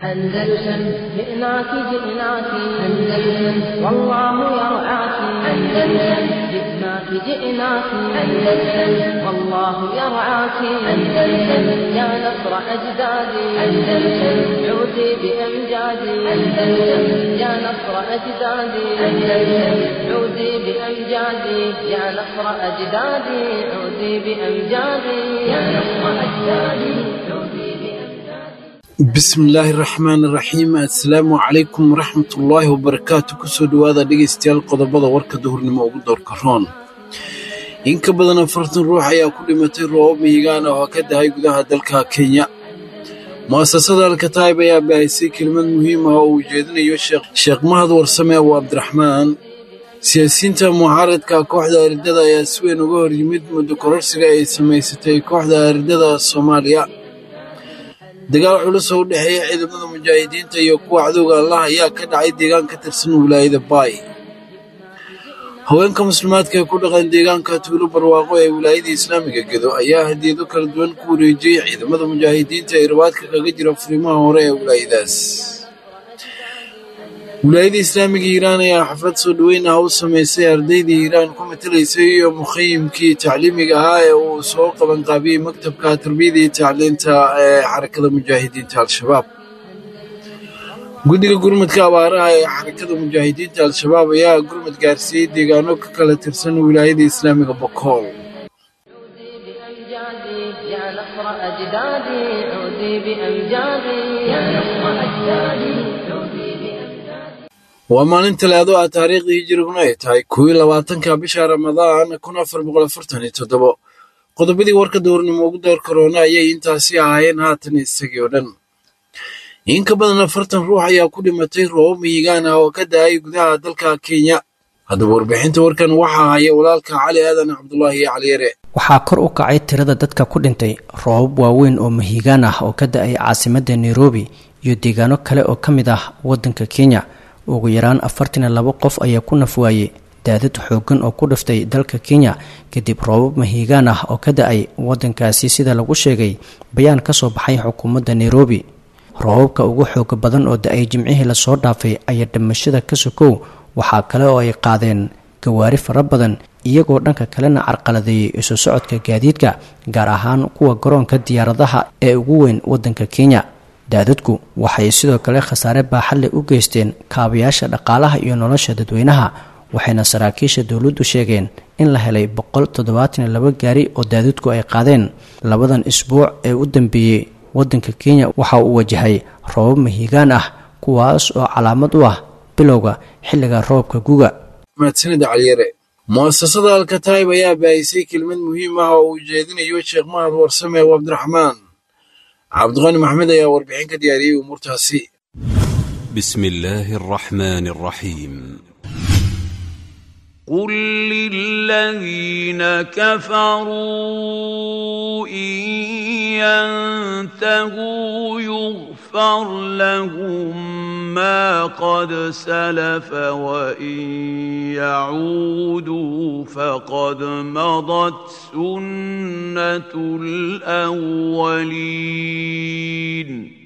أندلسن جئناك جئناك أندلسن والله يرعاك أندلسن جئناك جئناك أندلسن والله يرعاك أندلسن يا نصر أجدادي أندلسن عودي بأمجادي أندلسن يا نصر أجدادي أندلسن عودي بأمجادي يا نصر أجدادي عودي بأمجادي يا نصر أجدادي عودي بأمجادي bismillaahi raxmaan raxiim assalaamu calaykum waraxmatullaahi wabarakaatu kusoo dhowaada dhegaystayaal qodobada warka duhurnimo ugu doorka roon in ka badan afartan ruux ayaa ku dhimatay roobab mihigaan ah oo ka dahay gudaha dalka kenya mu'asasada alkataib ayaa baahisay kelimad muhiim ah oo uu jeedinayo sheekh mahad warsame abu cabdiraxmaan siyaasiyiinta mucaaradka kooxda aridada ayaa si weyn uga hor yimid muddo kororsiga ay samaysatay kooxda aridada soomaaliya dagaal culus oo u dhexeeya ciidamada mujaahidiinta iyo kuwa cadowga allah ayaa ka dhacay deegaan ka tirsan wilaayada baay haweenka muslimaadka ee ku dhaqan deegaanka tuulo barwaaqo ee wilaayada islaamiga gedo ayaa hadiyado kala duwan ku wareejiyey ciidamada mujaahidiinta ee rabaadka kaga jira furimaha hore ee wilaayadaas wilaayada islaamiga hiiraan ayaa xaflad soo dhoweyn ah u samaysay ardaydii hiiraan ku matalaysay iyo mukhayimkii tacliimiga ahaa ee uu soo qabanqaabiyey maktabka tarbiyada iyo tacliinta ee xarakada mujaahidiinta al-shabaab guddiga gurmadka abaaraha ee xarakada mujaahidiinta al-shabaab ayaa gurmad gaarsiiyey deegaano ka kala tirsan wilaayada islaamiga bokool عودي بأمجادي يا نصر أجدادي عودي بأمجادي يا نصر أجدادي عودي بأمجادي waa maalin talaado ah taariikhdii hijiriguna ay tahay kuwii labaatanka bisha ramadaan kun afar boqol afartan iyo toddobo qodobadii warka dowrnimo ugu door karoona ayay intaasi ahaayeen haatan isagii oo dhan in ka badan afartan ruux ayaa ku dhimatay roobab mihigaan ah oo ka da-ay gudaha dalka kenya haddaba warbixinta warkan waxaa haya walaalka cali aadan cabdulaahi cali yare waxaa kor u kacay tirada dadka ku dhintay roobab waaweyn oo mahiigaan ah oo ka da-ay caasimadda nairobi iyo deegaano kale oo ka mid ah waddanka kenya ugu yaraan afartan iyo labo qof ayaa ku nafwaayey daadad xoogan oo ku dhiftay dalka kenya kadib roobab mahiigaan ah oo ka da-ay waddankaasi sida lagu sheegay bayaan ka soo baxay xukuumadda nairobi roobabka ugu xooga badan oo da-ay jimcihii lasoo dhaafay ayaa dhimashada ka sokow waxaa kale oo ay qaadeen gawaari fara badan iyagoo dhanka kalena carqaladeeyay isu socodka gaadiidka gaar ahaan kuwa garoonka diyaaradaha ee ugu weyn waddanka kenya daadadku waxay sidoo kale khasaare baaxadle u geysteen kaabayaasha dhaqaalaha iyo nolosha dadweynaha waxayna saraakiisha dowladdu sheegeen in la helay boqol toddobaatan iyo laba gaari oo daadadku ay qaadeen labadan isbuuc ee u dambeeyey waddanka kenya waxa uu wajahay roobab mahiigaan ah kuwaas oo calaamad u ah bilowga xilliga roobka guga mahadsanida caliyare mu'asasada alkataib ayaa baahisay kelimad muhiim ah oo uu jeedinayo sheekh mahad warsame abu cabdiraxmaan cabdiqani maxmed ayaa warbixin ka diyaariyey umuurtaasi بسم الله الرحمن الرحيم قل للذين كفروا إن ينتهوا يغفر لهم ما قد سلف وإن يعودوا فقد مضت سنة الأولين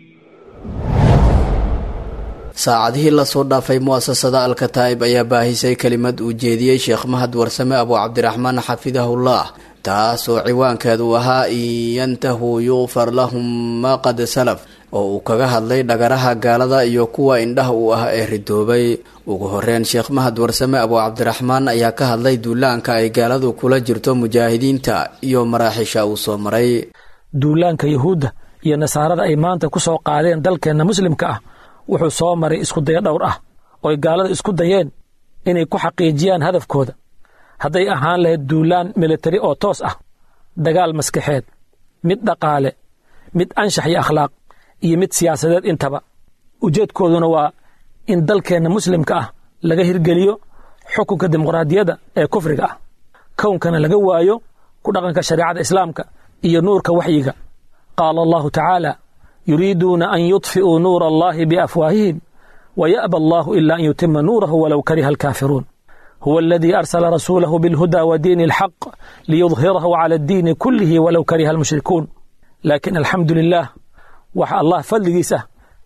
saacadihii lasoo dhaafay mu'asasada alkataa'ib ayaa baahisay kelimad uu jeediyey sheekh mahad warsame abu cabdiraxmaan xafidahullah taas oo ciwaankeedu ahaa in yantahuu yuqfar lahum maa qad salaf oo uu kaga hadlay dhagaraha gaalada iyo kuwa indhaha uu ah ee ridoobay ugu horeyn sheekh mahad warsame abu cabdiraxmaan ayaa ka hadlay duulaanka ay gaaladu kula jirto mujaahidiinta iyo maraaxiisha uu soo maray duulaanka yuhuudda iyo nasaarada ay maanta ku soo qaadeen dalkeenna muslimka ah wuxuu soo maray iskudayo dhowr ah ooy gaalada isku dayeen inay ku xaqiijiyaan hadafkooda hadday ahaan lahayd duulaan militari oo toos ah dagaal maskaxeed mid dhaqaale mid anshax iyo akhlaaq iyo mid siyaasadeed intaba ujeedkooduna waa in dalkeenna muslimka ah laga hirgeliyo xukunka dimuqraadiyadda ee kufriga ah kownkana laga waayo ku dhaqanka shareecada islaamka iyo nuurka waxyiga qaala allahu tacaala yuriiduuna an yudfi'uu nuura allahi biafwaahihim waya'ba allahu ila an yutima nuurahu walow kariha alkaafiruun huwa aladii arsala rasuulahu bilhuda wa diini alxaq liyudhirahu cala addiini kullihi walow kariha almushrikuun laakiin alxamdu lilah waxa allah fadligiis ah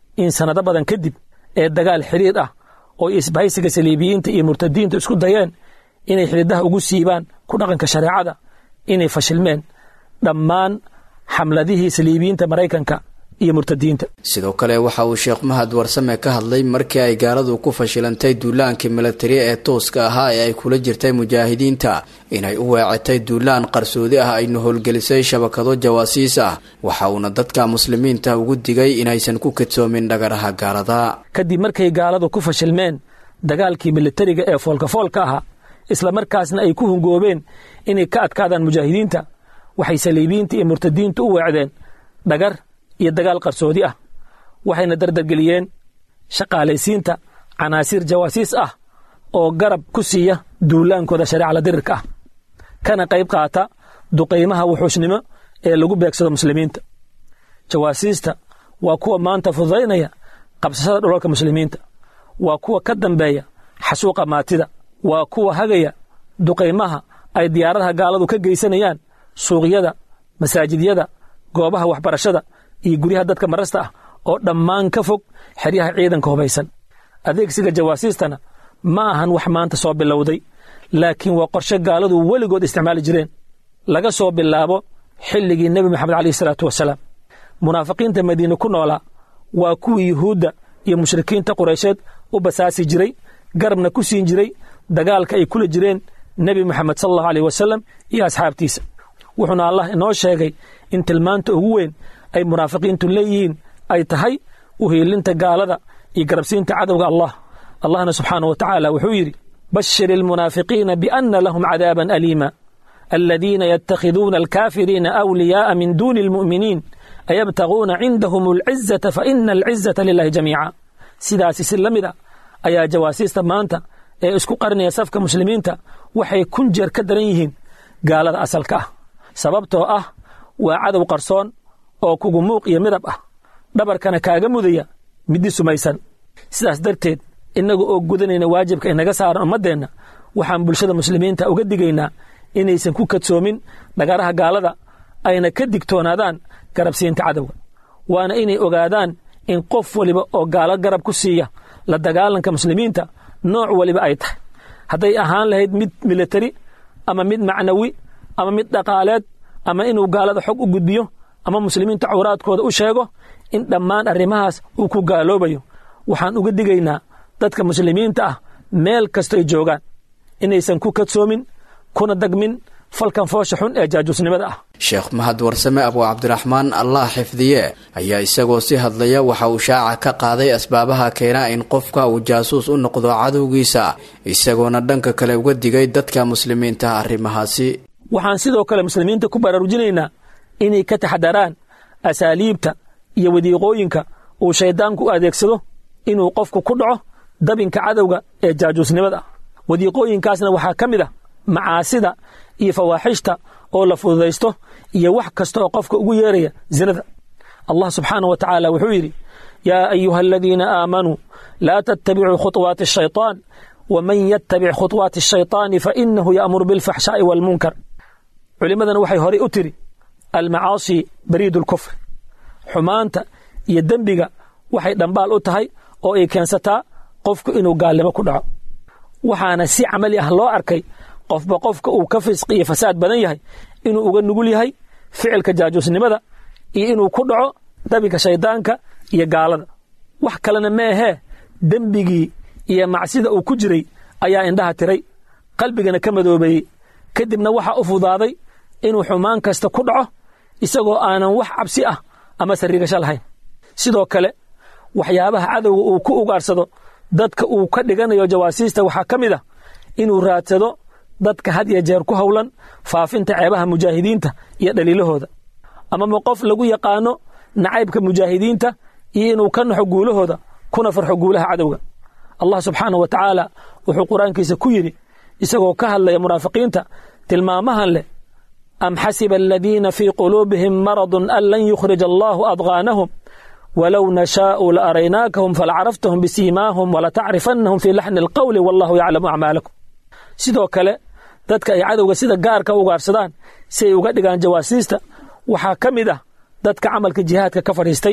in sannado badan kadib ee dagaal xidhiir ah oo isbahaysiga saliibiyiinta iyo murtadiinta isku dayeen inay xidhidaha ugu siibaan ku dhaqanka shareecada inay fashilmeen dhammaan xamladihii saliibiyiinta maraykanka iyo murtadiinta sidoo kale waxa uu sheekh mahad warsame ka hadlay markii ay gaaladu ku fashilantay duulaankii milatari ee tooska ahaa ee ay kula jirtay mujaahidiinta inay u weecatay duulaan qarsoodi ah ayna howlgelisay shabakado jawaasiis ah waxa uuna dadka muslimiinta ugu digay inaysan ku kadsoomin dhagaraha gaalada kadib markay gaaladu ku fashilmeen dagaalkii militariga ee foolkafoolka ahaa isla markaasna ay ku hungoobeen inay ka adkaadaan mujaahidiinta waxay saliibiyiinta iyo murtadiinta u weecdeen dhagar iyo dagaal qarsoodi ah waxayna dardargeliyeen shaqaalaysiinta canaasiir jawaasiis ah oo garab ku siiya duulaankooda shareecala dirirka ah kana qayb qaata duqaymaha wuxuushnimo ee lagu beegsado muslimiinta jawaasiista waa kuwa maanta fududaynaya qabsashada dhulalka muslimiinta waa kuwa ka dambeeya xasuuqa maatida waa kuwa hagaya duqaymaha ay diyaaradaha gaaladu ka geysanayaan suuqyada masaajidyada goobaha waxbarashada iyo guryaha dadka marasta ah oo dhammaan ka fog xeryaha ciidanka hubaysan adeegsiga jawaasiistana ma ahan wax maanta soo bilowday laakiin waa qorshe gaaladu weligood isticmaali jireen laga soo bilaabo xilligii nebi moxamed caleyhi salaatu wasalaam munaafiqiinta madiine ku noolaa waa kuwii yuhuudda iyo mushrikiinta qureysheed u basaasi jiray garabna ku siin jiray dagaalka ay kula jireen nebi moxamed sal allahu aleyh wasalam iyo asxaabtiisa wuxuuna allah inoo sheegay in tilmaanta ugu weyn ay munaafiqiintu leeyihiin ay tahay uhiilinta gaalada iyo garabsiinta cadowga allah allahna subxaanah wa tacaala wuxuu yidhi bashir ilmunaafiqiina biana lahum cadaaban aliima aladiina yatakhiduuna alkaafiriina awliyaa'a min duuni almu'miniin ayabtaguuna cindahum alcizata faina alcizata lilahi jamiica sidaasi si la mid a ayaa jawaasiista maanta ee isku qarinaya safka muslimiinta waxay kun jeer ka daran yihiin gaalada asalka ah sababtoo ah waa cadow qarsoon oo kugu muuq iyo midab ah dhabarkana kaaga mudaya middi sumaysan sidaas darteed innaga oo gudanayna waajibka inaga saaran ummaddeenna waxaan bulshada muslimiinta uga digaynaa inaysan ku kadsoomin dhagaraha gaalada ayna ka digtoonaadaan garabsiinta cadowga waana inay ogaadaan in qof waliba oo gaalo garab ku siiya la dagaalanka muslimiinta nooc waliba ay tahay hadday ahaan lahayd mid militari ama mid macnawi ama mid dhaqaaleed ama inuu gaalada xog u gudbiyo ama muslimiinta cawraadkooda u sheego in dhammaan arrimahaas uu ku gaaloobayo waxaan uga digaynaa dadka muslimiinta ah meel kastoy joogaan inaysan ku kadsoomin kuna dagmin falkan foosha xun ee jaajuusnimada ah sheekh mahad warsame abu cabdiraxmaan allah xifdiye ayaa isagoo si hadlaya waxa uu shaaca ka qaaday asbaabaha keena in qofka uu jaasuus u noqdo cadowgiisa isagoona dhanka kale uga digay dadka muslimiinta arrimahaasi waxaan sidoo kale muslimiinta ku baraarujinaynaa inay ka taxadaraan asaaliibta iyo wadiiqooyinka uu shayddaanku u adeegsado inuu qofku ku dhaco dabinka cadowga ee jaajuusnimada ah wadiiqooyinkaasna waxaa ka mid ah macaasida iyo fawaaxishta oo la fududaysto iyo wax kasta oo qofka ugu yeeraya zinada allah subxaanah wa tacaala wuxuu yidhi yaa ayuha aladiina aamanuu laa tattabicuu khuطwaati ashayطaan waman yattabic khuطwaati ashayطaani fainahu ya'muru bilfaxshaa'i waalmunkar culimmadana waxay horey u tiri almacaasi bariidu lkufr xumaanta iyo dembiga waxay dhambaal u tahay oo ay keensataa qofku inuu gaalnimo ku dhaco waxaana si camali ah loo arkay qofba qofka uu ka fisqi iyo fasaad badan yahay inuu uga nugul yahay ficilka jaajuusnimada iyo inuu ku dhaco dabinka shayddaanka iyo gaalada wax kalena ma ahee dembigii iyo macsida uu ku jiray ayaa indhaha tiray qalbigana ka madoobeeyey kadibna waxaa u fudaaday inuu xumaan kasta ku dhaco isagoo aanan wax cabsi ah ama sariigasho lahayn sidoo kale waxyaabaha cadowga uu ku ugaarsado dadka uu ka dhiganayo jawaasiista waxaa ka mid ah inuu raadsado dadka had iyo jeer ku howlan faafinta ceebaha mujaahidiinta iyo dhaliilahooda amama qof lagu yaqaano nacaybka mujaahidiinta iyo inuu ka naxo guulahooda kuna farxo guulaha cadowga allah subxaanah wa tacaala wuxuu qur-aankiisa ku yidhi isagoo ka hadlaya munaafiqiinta tilmaamahan leh am xasiba aladiina fii quluubihim maradun an lan yukhrij allaahu adqaanahum wlow nashaau la araynaakahum falacaraftahum bisiimaahum walatacrifannahum fii laxni alqowli wallahu yaclamu acmaalakum sidoo kale dadka ay cadowga sida gaarka u ugaarsadaan si ay uga dhigaan jawaasiista waxaa ka mid ah dadka camalka jihaadka ka fadhiistay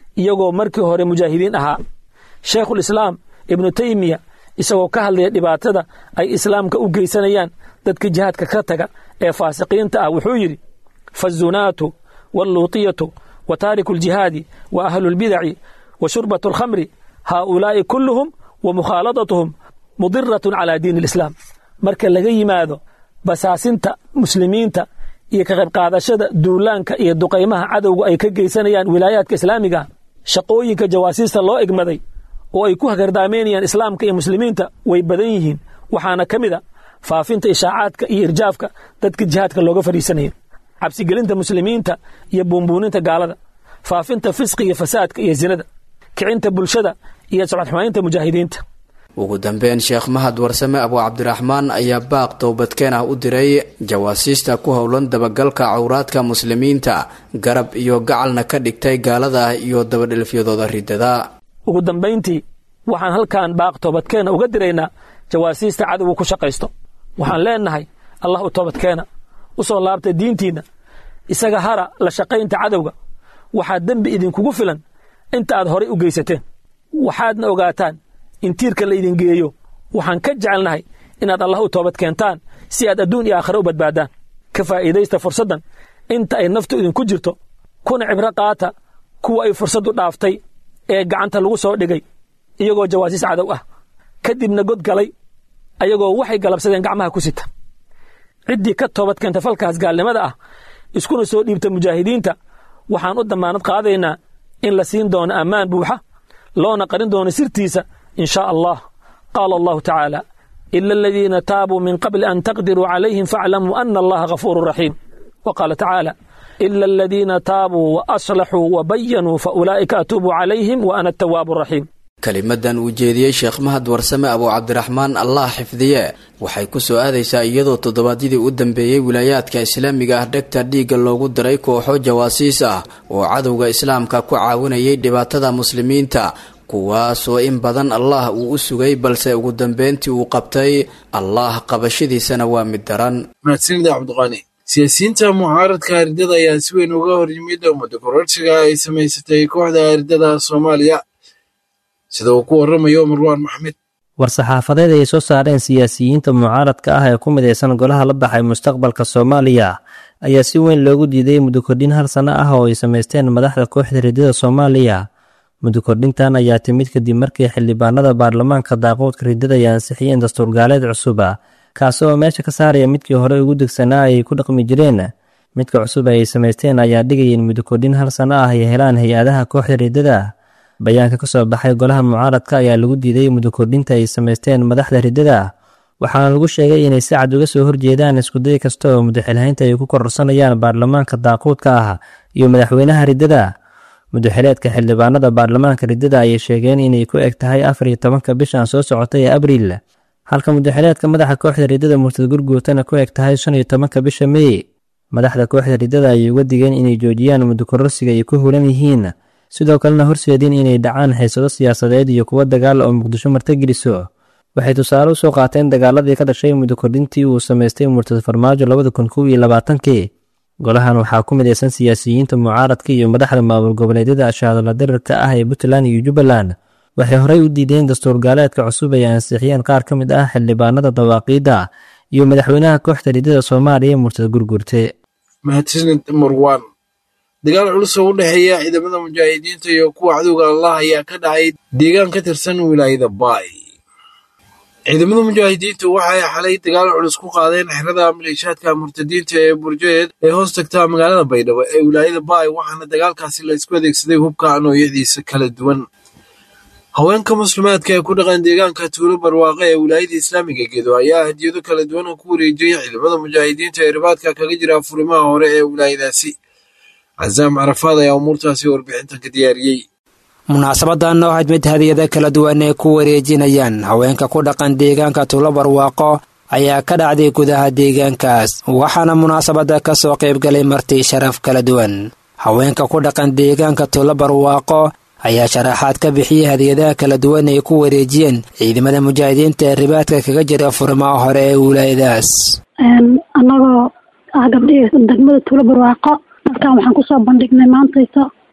iyagoo markii hore mujaahidiin ahaa sheekhulislaam ibnu teymiya isagoo ka hadlaya dhibaatada ay islaamka u geysanayaan dadka jihaadka ka taga ee faasiqiinta ah wuxuu yidhi fazunaatu walluutiyatu wa taariku ljihaadi wa ahlulbidaci wa shurbatu alkhamri haaulaa'i kulluhum wa mukhaaladatuhum mudiratun calaa diini alislaam marka laga yimaado basaasinta muslimiinta iyo ka qayb qaadashada duulaanka iyo duqaymaha cadowga ay ka geysanayaan wilaayaadka islaamiga shaqooyinka jawaasiista loo egmaday oo ay ku hagardaameynayaan islaamka iyo muslimiinta way badan yihiin waxaana ka mid a faafinta ishaacaadka iyo irjaafka dadka jihaadka looga fadhiisanayo cabsigelinta muslimiinta iyo buunbuuninta gaalada faafinta fisqi iyo fasaadka iyo zinada kicinta bulshada iyo socodxumaynta mujaahidiinta ugu dambeyn sheekh mahad warsame abu cabdiraxmaan ayaa baaq towbadkeen ah u diray jawaasiista ku howlan dabagalka cawraadka muslimiinta garab iyo gacalna ka dhigtay gaalada iyo dabadhelfyadooda ridada ugu dambayntii waxaan halkan baaq toobadkeena uga diraynaa jawaasiista cadowga ku shaqaysto waxaan leenahay allah u toobadkeena u soo laabta diintiinna isaga hara la shaqaynta cadowga waxaa dembi idinkugu filan inta aad horay u geysateen waxaadna ogaataan in tiirka laydin geeyo waxaan ka jecelnahay inaad allah u toobad keentaan si aad adduun iyo aakhare u badbaadaan ka faa'iidaysta fursaddan inta ay naftu idinku jirto kuna cibro qaata kuwa ay fursaddu dhaaftay ee gacanta lagu soo dhigay iyagoo jawaasiis cadow ah kadibna god galay ayagoo waxay galabsadeen gacmaha ku sita ciddii ka toobad keenta falkaas gaalnimada ah iskuna soo dhiibta mujaahidiinta waxaan u dammaanad qaadaynaa in la siin doono ammaan buuxa loona qarin doono sirtiisa in shaa allah qaala allahu tacaala ila aladiina taabuu min qabli an taqdiruu calayhim faaclamuu ana allaha ghafuuru raxiim wa qaala tacaala ila aladiina taabuu wa aslaxuu wa bayanuu fa ulaa'ika atuubu calayhim wa ana atawaabu raxiim kelimadan uu jeediyey sheekh mahad warsame abu cabdiraxmaan allah xifdiye waxay ku soo aadaysaa iyadoo toddobaadyadii u dambeeyey wilaayaadka islaamiga ah dhegta dhiigga loogu diray kooxo jawaasiis ah oo cadowga islaamka ku caawinayay dhibaatada muslimiinta kuwaasoo in badan allah uu u sugay balse ugu dambeyntii uu qabtay allah qabashadiisana waa mid daran mahadsanida cabdiqaani siyaasiyiinta mucaaradka ardada ayaa si weyn uga hor yimid ummadda kororsiga ay samaysatay kooxda ardada soomaaliya sida uu ku waramayo marwaan maxmed war-saxaafadeed ay soo saareen siyaasiyiinta mucaaradka ah ee ku midaysan golaha la baxay mustaqbalka soomaaliya ayaa si weyn loogu diiday muddo kordhin hal sanno ah oo ay samaysteen madaxda kooxda ridada soomaaliya muddo kordhintan ayaa timid kadib markii xildhibaanada baarlamaanka daaquudka ridada ay ansixiyeen dastuurgaaleed cusub kaasi oo meesha ka saaraya midkii hore ugu degsanaa ay ku dhaqmi jireen midka cusub ay samaysteen ayaa dhigaya in muddo kordhin hal sanno ah ay helaan hay-adaha kooxda ridada bayaanka ka soo baxay golaha mucaaradka ayaa lagu diiday muddo kordhinta ay samaysteen madaxda ridada waxaana lagu sheegay inay si cad uga soo horjeedaan iskuday kasta oo mudaxilhaynta ay ku kororsanayaan baarlamaanka daaquudka ah iyo madaxweynaha ridada mudaxileedka xildhibaanada baarlamaanka ridada ayay sheegeen inay ku eg tahay afar iyo tobanka bishan soo socotay ee abriil halka mudaxileedka madaxa kooxda ridada murtad gurguutana ku eg tahay shan iyo tobanka bisha mey madaxda kooxda ridada ayay uga digeen inay joojiyaan muddo kororsiga ay ku hulan yihiin sidoo kalena horseedin inay dhacaan xiisado siyaasadeed iyo kuwo dagaal oo muqdisho martageliso waxay tusaale usoo qaateen dagaaladii ka dhashay muddo kordhintii uu samaystay murtad farmaajo labada kun kow iyo labaatankii golahan waxaa ku midaysan siyaasiyiinta mucaaradka iyo madaxda maamul goboleedyada ashaadala dirarka ah ee puntland iyo jubbaland waxay horey u diideen dastuur gaaleedka cusub ay ansixiyeen qaar ka mid ah xildhibaanada dawaaqiidda iyo madaxweynaha kooxda ridada soomaaliya murtad gurgurte mahadsanid marwaan dagaal culus oo u dhexeeya ciidamada mujaahidiinta iyo kuwa cadowga allah ayaa ka dhacay deegaan ka tirsan wilaayada baay ciidamada mujaahidiinta waxay xalay dagaal culus ku qaadeen xerada maleeshaadka murtadiinta ee burjeed ee hoos tagta magaalada baydhabo ee wilaayada baay waxaana dagaalkaasi la isku adeegsaday hubka noocyadiisa kala duwan haweenka muslimaadka ee ku dhaqan deegaanka tuulo barwaaqe ee wilaayada islaamiga gedo ayaa hadiyado kala duwan oo ku wareejiyey ciidamada mujaahidiinta ee ribaadka kaga jira furimaha hore ee wilaayadaasi casaam carafaad ayaa umuurtaasi warbixintan ka diyaariyey munaasabadan oo ahayd mid hadiyada kala duwan ay ku wareejinayaan haweenka ku dhaqan deegaanka tuulo barwaaqo ayaa ka dhacday gudaha deegaankaas waxaana munaasabada ka soo qaybgalay marti sharaf kala duwan haweenka ku dhaqan deegaanka tuulo barwaaqo ayaa sharaxaad ka bixiyey hadiyadaha kala duwan ay ku wareejiyeen ciidamada mujaahidiinta ee ribaadka kaga jira furimaha hore ee wilaayadaas annagoo ah gabdhihii degmada tuulo barwaaqo halkan waxaan kusoo bandhignay maantaysa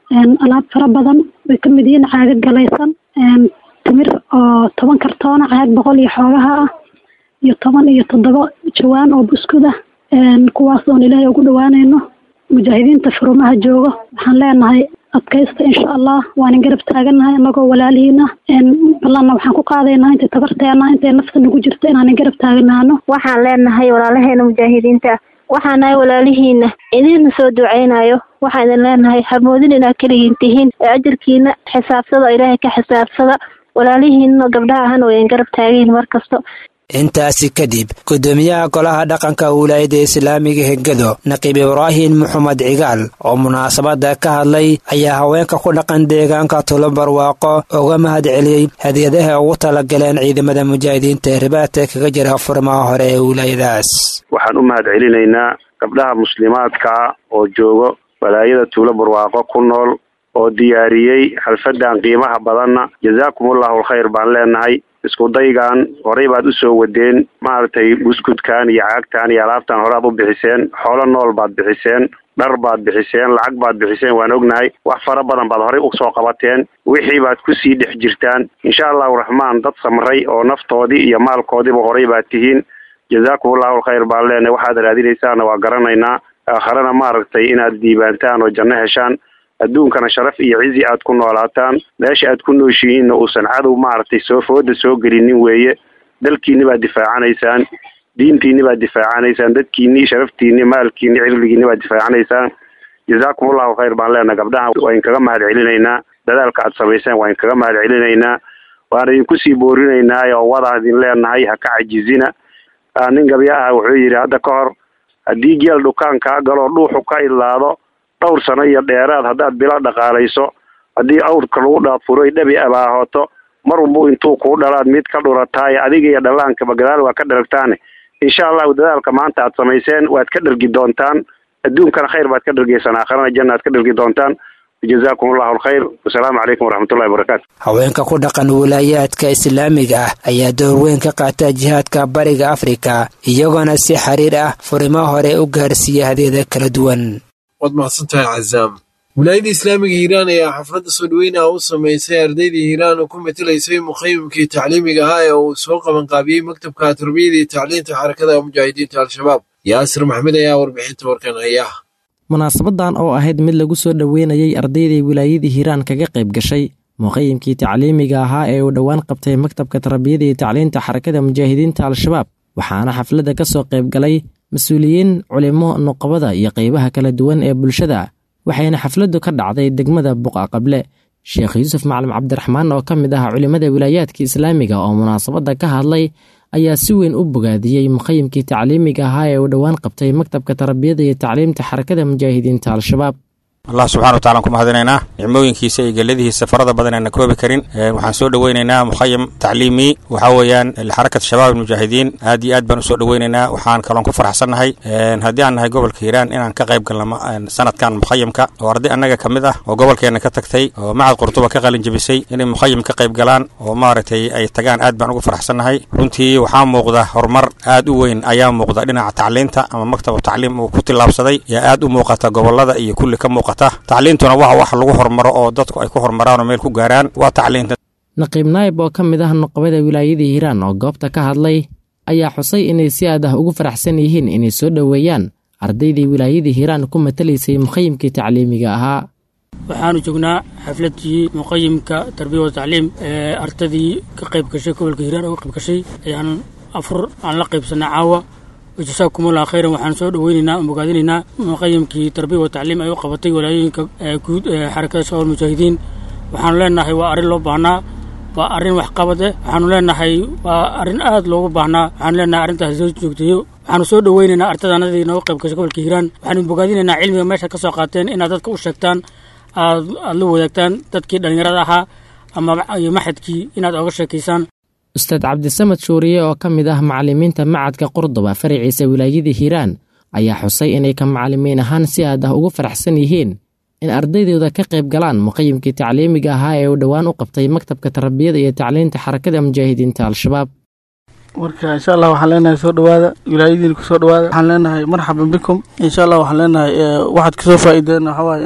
alaab fara badan way ka mid yihiin caaga galaysan timir oo toban kartoona caag boqol iyo xoogaha ah iyo toban iyo toddoba jawaan oo buskud ah kuwaas oon ilaahay ugu dhawaanayno mujaahidiinta furumaha joogo waxaan leenahay adkaysta insha allah waanin garab taaganahay anagoo walaalihiina ballanna waxaan ku qaadaynaa intay tabarteena intay nafta nagu jirto inaanin garab taaganaano waxaan leenahay walaalaheena mujaahidiinta waxaan nahay walaalihiina idinna soo duceynayo waxaan idin leenahay hamoodin inaad keligiin tihiin ee ajarkiina xisaabsada ilaahay ka xisaabsada walaalihiina gabdhaha ahana way idin garab taagayihin mar kasto intaasi kadib gudoomiyaha golaha dhaqanka wilaayadda islaamiga hegado naqiib ibraahim maxamed cigaal oo munaasabada ka hadlay ayaa haweenka ku dhaqan deegaanka tulo barwaaqo uga mahad celiyey hadiyadaha ugu talagaleen ciidamada mujaahidiinta ee ribaadka kaga jira furmaha hore ee wilaayadaas waxaan u mahad celinaynaa gabdhaha muslimaadkaa oo joogo walaayada tuulo barwaaqo ku nool oo diyaariyey xalfadan qiimaha badanna jazaakumullahu alkhayr baan leenahay isku daygan horey baad usoo wadeen maaragtay buskudkan iyo caagtan iyo alaabtan hore aad u bixiseen xoolo nool baad bixiseen dhar baad bixiseen lacag baad bixiseen waan ognahay wax fara badan baad horey usoo qabateen wixii baad kusii dhex jirtaan insha allahu raxmaan dad samray oo naftoodii iyo maalkoodiiba horey baad tihiin jazaakumullahu alkhayr baan leenahay waxaad raadinaysaana waa garanaynaa aakharena maaragtay inaad diibaantaan oo janno heshaan adduunkana sharaf iyo cizi aad ku noolaataan meesha aad ku nooshihiinna uusan cadow maaragtay soo fooda soo gelinin weeye dalkiinni baad difaacanaysaan diintiinni baad difaacanaysaan dadkiinni sharaftiinni maalkiinni cirligiinni baad difaacanaysaan jazaakumullahu khayr baan leenahay gabdhaha waa idinkaga mahad celinaynaa dadaalka aad samayseen waa idinkaga mahad celinaynaa waan idinku sii boorinaynaa oo wadaa idin leenahay ha ka cajizina nin gabya ah wuxuu yidhi hadda ka hor haddii geel dhukaan kaa galoo dhuuxu ka idlaado dhowr sano iyo dheeraad haddaad bila dhaqaalayso haddii awrka lagu dhaafuro dhabi abaahooto mar walbu intuu kuu dhalaad mid ka dhurataaye adiga iyo dhallaankaba gadaal waa ka dharagtaane insha allahu dadaalka maanta aad samayseen waad ka dhargi doontaan adduunkana khayr baad ka dhargeysaan aakharana janna aad ka dhargi doontaan jazaakum allahu alkhayr wasalaamu calaykum waraxmatullahi wabarakaatu haweenka ku dhaqan wilaayaadka islaamiga ah ayaa door weyn ka qaata jihaadka bariga afrika iyagoona si xiriir ah furimo hore u gaarsiiya hadyada kala duwan waad mahadsantahay cazaam wilaayadda islaamiga hiiraan ayaa xafladda soo dhaweynaha u samaysay ardaydii hiiraan oo ku matelaysay muqayimkii tacliimiga ahaa ee uu soo qabanqaabiyey maktabka tarbiyada iyo tacliinta xarakada mujaahidiinta al-shabaab yaasir maxmed ayaa warbixinta warkan haya munaasabadan oo ahayd mid lagu soo dhoweynayay ardaydii wilaayadii hiiraan kaga qayb gashay muqayimkii tacliimiga ahaa ee uu dhowaan qabtay maktabka tarbiyada iyo tacliinta xarakada mujaahidiinta al-shabaab waxaana xafladda ka soo qayb galay mas-uuliyiin culimo nuqabada iyo qaybaha kala duwan ee bulshada waxayna xafladdu ka dhacday degmada buqa qable sheekh yuusuf macalin cabdiraxmaan oo ka mid ah culimmada wilaayaadka islaamiga oo munaasabadda ka hadlay ayaa si weyn u bogaadiyey muqayimkii tacliimiga ahaa ee uu dhowaan qabtay maktabka tarbiyada iyo tacliimta xarakada mujaahidiinta al-shabaab allah subxana watacala ku mahadinaynaa nicmooyinkiisa iyo geladihiisa farada badan aan koobi karin waxaan soo dhoweynaynaa mukhayam tacliimi waxaa weeyaan lixarakat shabaab almujaahidiin aad iyo aad baan usoo dhoweynaynaa waxaan kaloon ku faraxsannahay haddii aan nahay gobolka hiiraan inaan ka qayb galno sanadkan mukhayamka oo arday annaga ka mid ah oo gobolkeenna ka tagtay oo macad qurtuba ka qalin jebisay inay mukhayam ka qayb galaan oo maaragtay ay tagaan aad baan ugu faraxsannahay runtii waxaa muuqda horumar aad u weyn ayaa muuqda dhinaca tacliinta ama maktabu tacliim uu ku tillaabsaday yaa aad u muuqata gobolada iyo kulli ka muuqata tacliintuna waa wax lagu hormaro oo dadku ay ku hormaraan oo meel ku gaaraan waa tacliinta naqiib naayib oo ka mid ah nuqabada wilaayadii hiiraan oo goobta ka hadlay ayaa xusay inay si aad ah ugu faraxsan yihiin inay soo dhoweeyaan ardaydii wilaayadii hiiraan ku matalaysay muqayimkii tacliimiga ahaa waxaanu joognaa xafladii muqayimka tarbiya wa tacliim ee ardadii ka qayb gashay gobolka hiiraan uga qayb gashay ayaan afur aan la qaybsanay caawa jasaakumullah khayran waxaan soo dhoweynaynaa bogaadinaynaa muqayimkii tarbiya wa tacliim ay u qabatay walaayooyinka guud ee xarakada shabaab mujaahidiin waxaanu leenahay waa arrin loo baahnaa waa arrin waxqabad eh waxaanu leenahay waa arrin aad loogu baahnaa waxaanu leenahay arrintaas soo joogteeyo waxaanu soo dhoweynaynaa ardadaanadii nooga qayb gashay gobolka hiiraan waxaanu bogaadinaynaa cilmiga meesha ka soo qaateen inaad dadka u sheegtaan aad aad la wadaagtaan dadkii dhallinyarada ahaa ama iyo maxadkii inaad oga sheekaysaan ustaad cabdisamad shuuriye oo ka mid ah macallimiinta macadka qurduba faraciisa wilaayadii hiiraan ayaa xusay inay ka macallimiin ahaan si aad ah ugu faraxsan yihiin in ardaydooda ka qayb galaan muqayimkii tacliimiga ahaa ee uu dhowaan u qabtay maktabka tarbiyada iyo tacliinta xarakada mujaahidiinta al-shabaab marka insha allah waxaan leenahay soo dhawaada wilaayadiina kusoo dhawaada waxaan leenahay marxaban bikum insha allah waxaan leenahay waxaad kasoo faa'iideen waxaa waaye inaad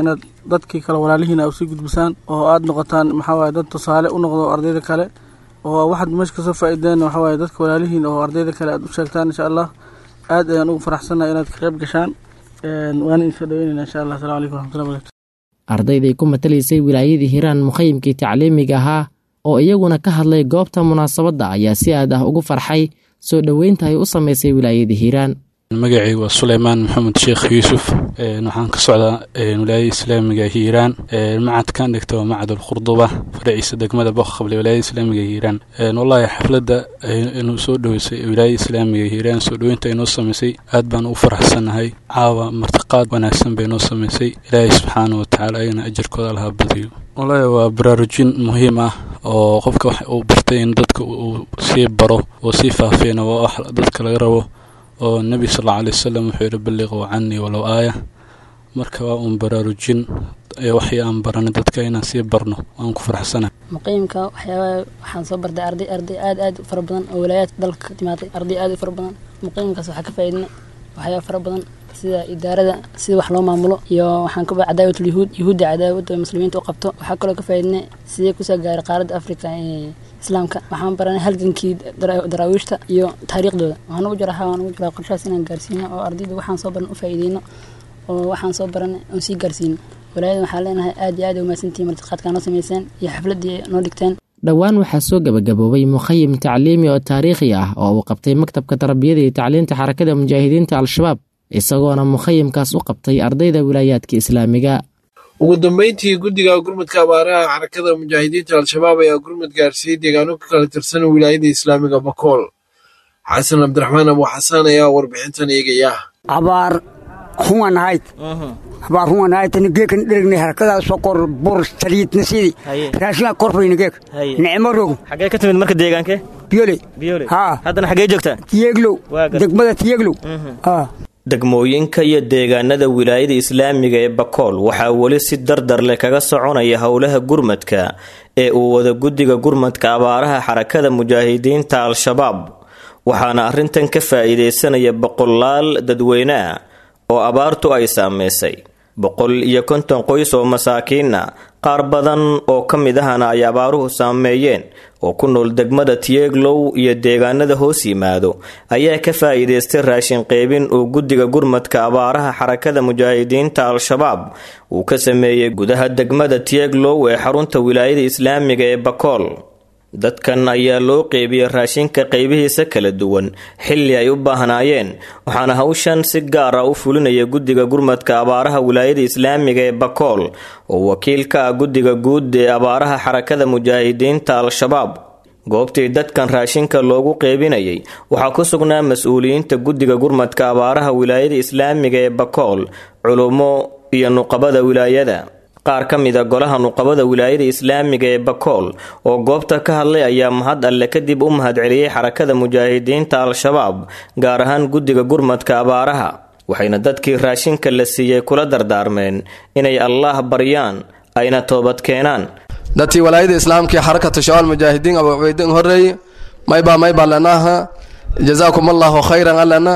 dadkii kale walaalihiina usii gudbisaan oo aada noqotaan maxaa waaye dad tusaale u noqdo ardayda kale oo waxaad meesha kasoo faa-ideen waxaa waaye dadka walaalihiin oo ardayda kale aad u sheegtaan insha allah aad ayaan ugu faraxsannahay inaad ka qayb gashaan waana idinsoo dhaweynayna insha allah asalamu calaykum waraxmatullahi barakatu ardayday ku matalaysay wilaayadii hiiraan mukhayimkii tacliimiga ahaa oo iyaguna ka hadlay goobta munaasabadda ayaa si aad ah ugu farxay soo dhoweynta ay u samaysay wilaayadii hiiraan magacaygu waa suleymaan maxamed sheekh yuusuf waxaan ka socdaa wilaayada islaamiga hiiraan macadkan dhigta waa macad alkhurduba faraciisa degmada boqaqable wilaayada islaamiga hiiraan wallahi xafladda inuu soo dhoweysay wilaayada islaamiga hiiraan soo dhoweynta ay noo samaysay aad baan u faraxsannahay caawa martiqaad wanaagsan bay noo samaysay ilaahay subxaana watacaala ayana ajarkooda lahaa badiyo wallahi waa baraarujin muhiim ah oo qofka wax uu bartay in dadka uu sii baro oo sii faafiyana waa wax dadka laga rabo oo nebi sal alla alay wasalam wuxuu yidhi balliquu canii walow aaya marka waa uun baraarujin waxii aan baranay dadka inaan sii barno waan ku faraxsanahay muqiimka waxyaabaa waxaan soo bartay arday arday aad aad u fara badan oo walaayaadka dalka ka timaaday arday aad u fara badan muqiimkaas waxaa ka faa'iidnay waxyaaba fara badan sida idaarada sida wax loo maamulo iyo waxaan ka cadaawatul yuhuud yuhuudda cadaawada muslimiinta u qabto waxaa kaloo ka faa'iidnay sidee kusoo gaaray qaaradda africa ee islaamka waxaan baranay halgankii daraawiishta iyo taariikhdooda waxaan ugu jira waxaan ugu jiraa qorshahaas inaan gaarsiino oo ardayda waxaan soo baran u faa'iideyno oo waxaan soo baranay oon sii gaarsiino walaayada waxaan leenahay aad iyo aad ay umahadsantihiin martiqaadkaa noo samayseen iyo xafladdii noo dhigteen dhowaan waxaa soo gabagaboobay mukhayim tacliimi oo taariikhi ah oo uu qabtay maktabka tarbiyada iyo tacliinta xarakada mujaahidiinta al-shabaab isagoona mukhayimkaas u qabtay ardayda wilaayaadka islaamiga ugu dambeyntii guddiga gurmudka abaaraha xarakada mujaahidiinta al-shabaab ayaa gurmud gaarsiiyey deegaano ka kala tirsan wilaayada islaamiga bakool xasan cabdiraxmaan abu xasaan ayaa warbixintan eegaya abaar huwan ahayd abaar huwan ahayd geekan dhergne harakadaas sokor bur saliidna sidii raashinaa korfayna geek nicmo rogo xagee ka timid marka deegaankee biyole biyole haa haddana xagee joogtaa tiyeglow degmada tiyeglow haa degmooyinka iyo deegaanada wilaayada islaamiga ee bakool waxaa weli si dardar leh kaga soconaya howlaha gurmadka ee uu wada guddiga gurmadka abaaraha xarakada mujaahidiinta al-shabaab waxaana arrintan ka faa'iidaysanaya boqolaal dadweyne ah oo abaartu ay saameysay boqol iyo konton qoys oo masaakiina qaar badan oo ka mid ahana ay abaaruhu saameeyeen oo ku nool degmada tieglow iyo deegaanada hoos yimaado ayaa ka faa'iidaystay raashin qeybin uu guddiga gurmadka abaaraha xarakada mujaahidiinta al-shabaab uu ka sameeyey gudaha degmada tieglow ee xarunta wilaayada islaamiga ee bakool dadkan ayaa loo qeybiyey raashinka qeybihiisa kala duwan xilli ay u baahnaayeen waxaana hawshan si gaar ah u fulinaya guddiga gurmadka abaaraha wilaayada islaamiga ee bakool oo wakiil ka ah guddiga guud ee abaaraha xarakada mujaahidiinta al-shabaab goobtii dadkan raashinka loogu qeybinayay waxaa ku sugnaa mas-uuliyiinta guddiga gurmadka abaaraha wilaayada islaamiga ee bakool culummo iyo nuqabada wilaayada qaar ka mida golaha nuqabada wilaayada islaamiga ee bakool oo goobta ka hadlay ayaa mahad alle kadib u mahadceliyey xarakada mujaahidiinta al-shabaab gaar ahaan guddiga gurmadka abaaraha waxayna dadkii raashinka la siiyey kula dardaarmeen inay allaah baryaan ayna toobad keenaan dadkii walaayada islaamka ee xarakata shabaal mujaahidiin abu cubeydin horeeye maybaa maybaa lenaaha jazaakum allahu khayran alena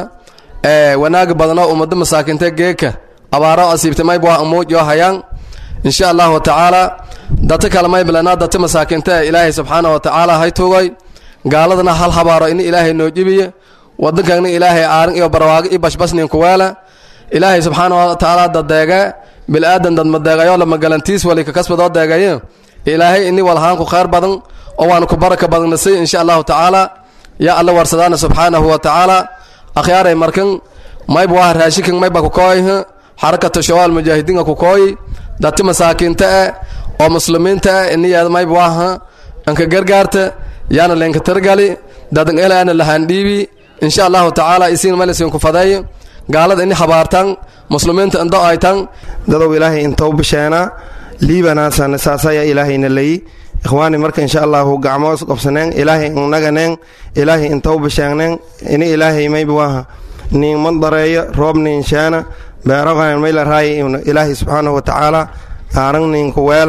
ee wanaagi badno ummado masaakinta geeka abaaro asiibtay maybwaa amuujo hayaan insha allahu tacaala data kale maybalena data masaakinta ee ilaahay subxaana wa tacaala hay tugay gaaladana hal habaaro ini ilaahay noo jibiye wadankaagna ilaahay aarin iyo barwaago iyo bashbasnin kuweela ilaahay subxaana wa tacaala dadeege bilaadan dadmadeegayo lamagalantiis wali kakasbadoo deegaye ilaahay ini walhaanku khayr badan oo waanu ku baraka badannasay insha allahu tacaala yaa alla warsadaana subxaanahu wa tacaala akhyaaray markan mayb waa raashinkan mayba kukooy xarakata shawaal mujaahidiinka kukooy dati masaakiinta eh oo muslimiinta eh iniyaada mayb waaha anka gargaarta yaana leenka targali dadan elaana lahandhiibi insha allahu tacaala isiin malisin ku fadeey gaalada ini habaartan muslimiinta indo aytan dadow ilaahay intau bisheena liibanaasan saasaya ilaahayna leyi ikhwaani marka insha allahu gacmoos qobsaneen ilaahay inaganeen ilaahay intau bisheegneen ini ilaahay mayb waaha nin madareeyo roob nin sheena beeroqan mayla raay ilaahay subxaanahu watacaala aaran nin kuweela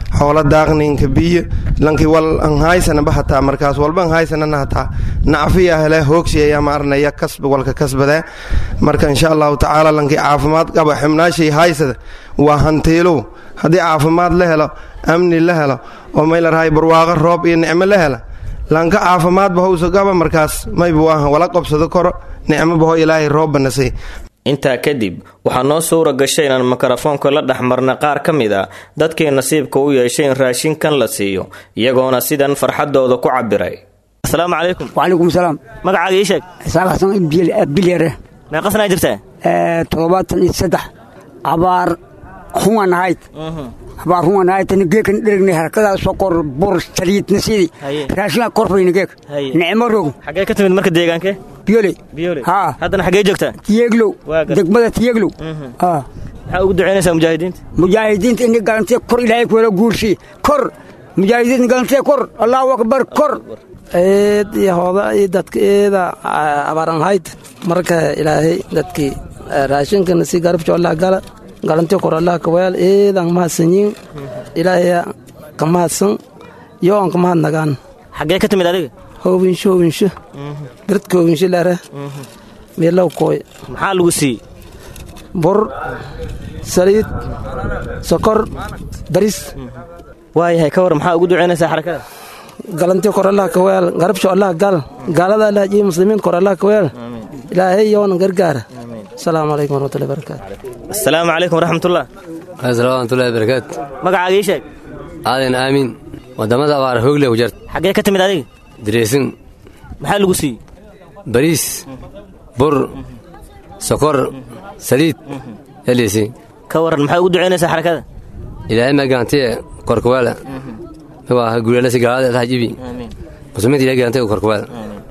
xoola daaqninka biyo lanki wal an haysanaba hataa markaas walba an haysanana hataa nacfiya hele hoogsiya ma arnaya kasb walka kasbadee marka insha allahu tacaala lanki caafimaad qaba xibnaashay haysada waa hantiilow haddii caafimaad la helo amni la helo oo maylarhay barwaaqo roob iyo nicmo la hela lanka caafimaadba howsa qaba markaas maybu aha wala qabsado koro nicmobaho ilaahay roobbanasay intaa kadib waxaa noo suura gashay inaan mikrofoonka la dhexmarna qaar ka mid a dadkii nasiibka u yeeshay in raashinkan la siiyo iyagoona sidan farxadooda ku cabiray asalaamu calaykum wacalaykum salaam magacaaga ii sheeg xisaab xasan bilyare meeqasnaa jirtaa toddobaatan iyo saddex abaar xuman ahayd abaar xuman ahayd tani geekan dheregnay harkadaa sokor bur saliidna sidii raashinaa korfayna geek nicmo roog xaggee ka timid marka deegaankee biyole biyole haa haddana xaggee joogtaa tiyeglow degmada tiyeglow haa maxaa ugu ducaynaysaa mujaahidiinta mujaahidiinta ini galantee kor ilaahay kuwala guursi kor mujaahidiinta galantee kor allahu akbar kor eed iyo hooda iyo dadka eeda abaaran hayd marka ilaahay dadkii raashinkana si garabjo allah gala galanti kor allah kaweel eedan mahadsanyiin ilaahaya ka mahadsan yo on ka mahad nagaan xaggee ka timid adiga hoobinsho hoobinsho biradka hoobinsho leere meelow kooy maxaa lagu siiyey bur saliid sokor baris waayahay ka war maxaa ugu ducaynaysaa xarakada galanti kor allah kaweel garabsho allah gal gaalada allah jiyo muslimiin kor allah kaweel ilaahay yoona gargaara asalaamu calaykum waraxmatullahi barakaatu asalaamu calaykum waraxmatullah waraxmatullahi barakaatu magacaaga ii sheeg aadan aamin wadamada abaar hoogle ku jarta xaggee ka timid adiga direesin maxaa lagu siiyey bariis bur sokor saliid elisi ka waran maxaa ugu ducaynaysaa xarakada ilaahay magaantiye korkawaala waa guulanasi gaalada tahajibi muslimiinta ilahay gaantiye korkawaala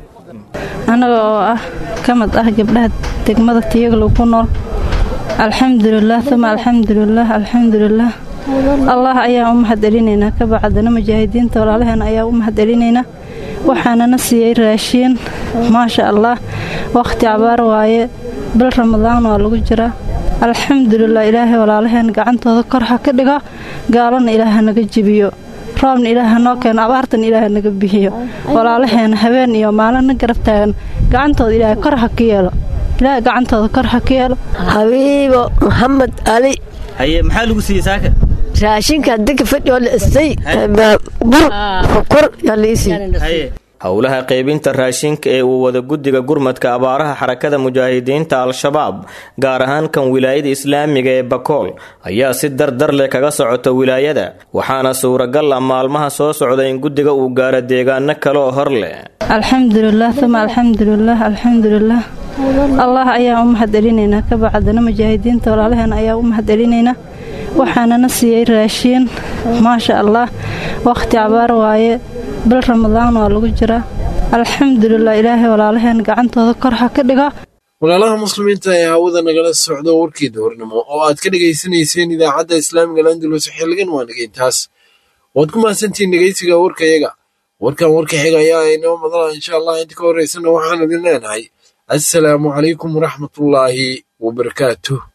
anaga oo ah ka mid ah gabdhaha degmada tiyaglow ku nool alxamdulilah uma alxamdulilah alxamdulilah allah ayaa u mahad celinaynaa ka bacdana mujaahidiinta walaalaheena ayaa u mahad celinaynaa waxaanana siiyey raashiin maasha allah wakhti cabaar waaye bil ramadaan waa lagu jiraa alxamdulilah ilaahay walaalaheen gacantooda kor ha ka dhigo gaalana ilaaha naga jibiyo roobna ilaaha noo keeno abaartan ilaaha naga bixiyo walaalaheena habeen iyo maalina garab taagan gacantooda ilaahay kor ha ka yeelo ilaahay gacantooda kor ha ka yeelo xabiibo maxamed ali haye maxaa lagu siiyey saaka raashinka dega fadhiyoo la istay bur kor yaa la isii howlaha qaybinta raashinka ee uu wada guddiga gurmadka abaaraha xarakada mujaahidiinta al-shabaab gaar ahaan kan wilaayada islaamiga ee bakool ayaa si dardar leh kaga socota wilaayada waxaana suuragal ah maalmaha soo socda in guddiga uu gaaro deegaano kale oo hor leh alxamdulilah uma alxamdulilah alxamdulilah allah ayaa u mahad celinaynaa ka bacdana mujaahidiinta walaalaheena ayaa u mahad celinaynaa waxaanana siiyey raashiin maasha allah wakhti cabaar waaye bil ramadaan waa lagu jiraa alxamdulilah ilaahay walaalaheen gacantooda kor ha ka dhigo walaalaha muslimiinta ee hawada nagala socdo warkii duhurnimo oo aad ka dhegaysanayseen idaacadda islaamiga landulus xilligan waa nagayntaas waad ku mahadsantihiin dhegaysiga warkayaga warkan warka xiga ayaa inoo madala insha allah inta ka horeysana waxaan idin leenahay assalaamu calaykum waraxmatullaahi wabarakaatuh